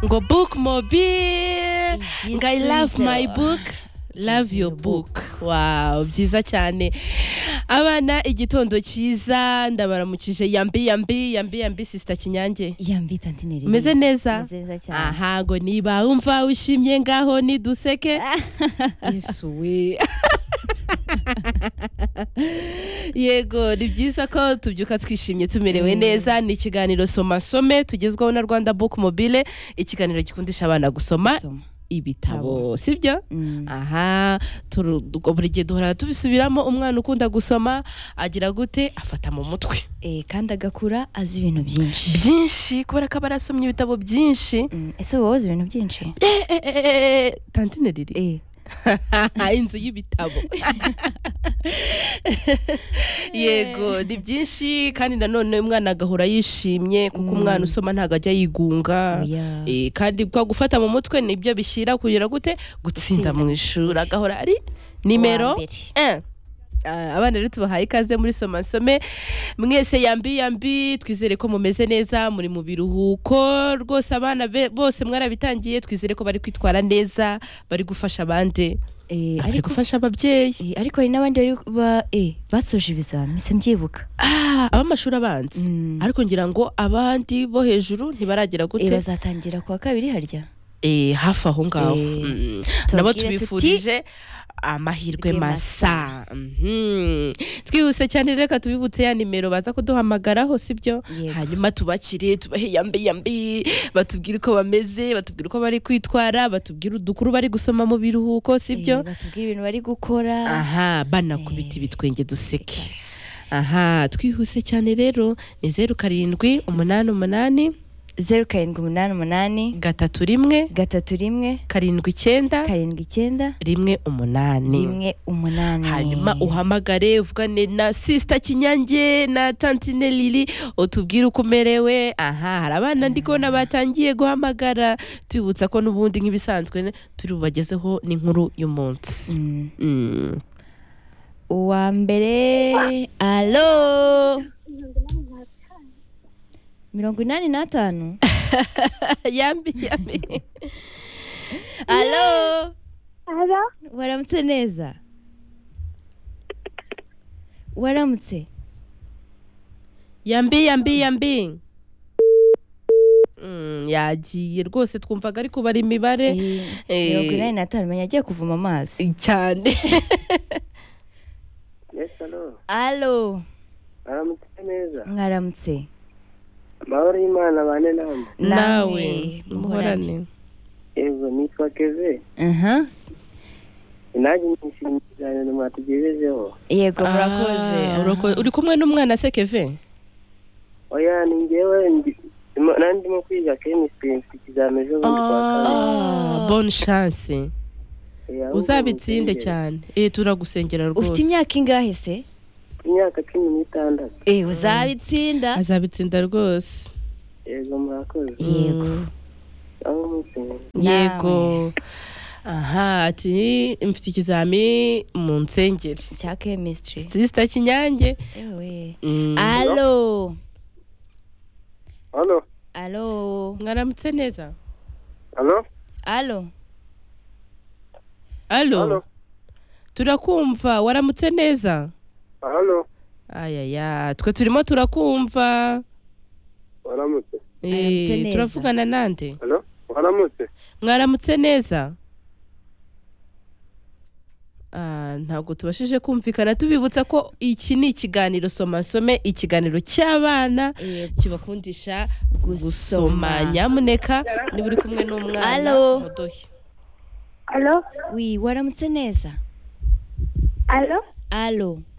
ngo book mobile Igisiga. ngo i love my book love your book wow byiza cyane abana igitondo cyiza ndabaramukije yambi yambi yambi yambi sisita kinyange yambi tantineri umeze neza Meze neza cyane aha ngo niba wumva wishimye ngaho niduseke yesu we yego ni byiza ko tubyuka twishimye tumerewe neza ni ikiganiro soma some tugezwaho na rwanda book mobile ikiganiro gikundisha abana gusoma Soma. ibitabo sibyo Mm. aha turu- buri gihe duhora tubisubiramo umwana ukunda gusoma agira gute afata mu mutwe Eh, kandi agakura azi ibintu byinshi byinshi kubera ko aba arasomye ibitabo byinshi Mm, ese wowe uzi ibintu byinshi tantine riri Eh, inzu y'ibitabo yego ni byinshi kandi nanone umwana agahora yishimye kuko umwana usoma ntabwo ajya yigunga oya. Eh, kandi kwa gufata mu mutwe nibyo bishyira kugira gute Gutsinda gutsinda mu ishuri agahora ari nimero Uwa mbere. un. Ah, abana rero tubahaye ikaze muri somasome mwese yambi yambi twizere ko mumeze neza muri mu biruhuko rwose abana be- bose mwarabitangiye twizere ko bari kwitwara neza bari gufasha abandi Eh, bari ariko gufasha ababyeyi eh, ariko hari n'abandi bari ba eh, basoje ibizami se mbyibuka Ah, ab'amashuri abanza Mm. ariko ngira ngo abandi bo hejuru ntibaragira Eh, gute bazatangira kuwa kabiri harya Eh, hafi aho ngaho Eh, Mm. tubabwire nabo tuti- tubifurije amahirwe Amahirwe masa Mhm. twihuse cyane reka tubibutse ya nimero baza kuduhamagaraho sibyo Yego. hanyuma tubakire tubahe yambi yambi batubwire uko bameze batubwire uko bari kwitwara batubwire udukuru bari gusoma mu biruhuko Eh, sibyo batubwire ibintu bari gukora aha banakubita ibitwenge duseke aha twihuse cyane rero ni zeru karindwi umunani umunani zeru karindwi umunani umunani gatatu rimwe gatatu rimwe karindwi icyenda karindwi icyenda rimwe umunani rimwe umunani hanyuma uhamagare uvugane na sisita kinyange na tantine lili utubwire uko umerewe aha hari abana ndi kubona batangiye guhamagara tubibutsa ko n'ubundi nk'ibisanzwe turi bubagezeho n'inkuru y'umunsi Mm. Mm. uwa mbere alo mirongo inani n'atanu yambi yambi alo Alo, waramutse neza waramutse yambi yambi yambi Mm, yagiye rwose twumvaga ari kubara imibare Eh, Eh. mirongo inani n'atanu menya agiye kuvoma amazi cyane Yes, hello. alo Baramutse neza. mwaramutse Amahoro y'Imana bane namwe. nawe muhorane muhorane Yego, nitwa Keve. aha Nanjye nishimiye cyane ni mwatugejejeho. yego Ah, murakoze urakoze. uri kumwe n'umwana se keve Oya, ni njyewe ndi- ndimo- nari ndimo kwiga chemistry mfite ikizami ejo bundi kwa kabiri. Ah, bonne chance Eh, ahubwo uzabitsinde mubyigire. cyane eh turagusengera rwose ufite imyaka ingahe se Mfite Imyaka cumi n'itandatu. Eh, uzabitsinda azabitsinda rwose Yego, murakoze. yego Mm. Aho mutse. yego aha ati mfite ikizami mu nsengeri cya chemistry sisita kinyange ewe Mm. alo Halo, alo mwaramutse neza halo, alo alo turakumva waramutse neza halo. ayaya twe turimo turakumva Waramutse. Eh, Mwaramutse neza. turavugana nande Halo, waramutse. mwaramutse neza Ah, ntabwo tubashije kumvikana tubibutsa ko iki ni ikiganiro somasome ikiganiro cy'abana Yego. kibakundisha gusoma Gusoma. nyamuneka niba uri kumwe n'umwana Alo. muduhe alo, wi waramutse neza alo, alo